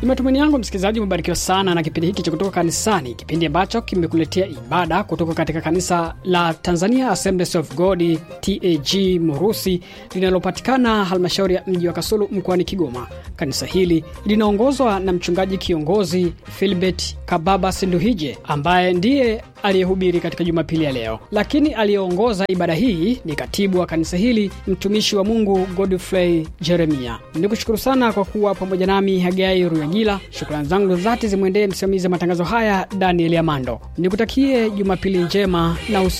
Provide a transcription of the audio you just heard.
Ni matumaini yangu msikilizaji umebarikiwa sana na kipindi hiki cha kutoka kanisani, kipindi ambacho kimekuletea ibada kutoka katika kanisa la Tanzania Assemblies of God TAG Murusi linalopatikana halmashauri ya mji wa Kasulu mkoani Kigoma. Kanisa hili linaongozwa na mchungaji kiongozi Filbert Kababa Sinduhije ambaye ndiye aliyehubiri katika Jumapili ya leo, lakini aliyeongoza ibada hii ni katibu wa kanisa hili mtumishi wa Mungu Godfrey Jeremia. Nikushukuru sana kwa kuwa pamoja nami Hagai Ruyagila. Shukrani zangu dhati zimwendee msimamizi wa matangazo haya Daniel Amando. Nikutakie Jumapili njema na usi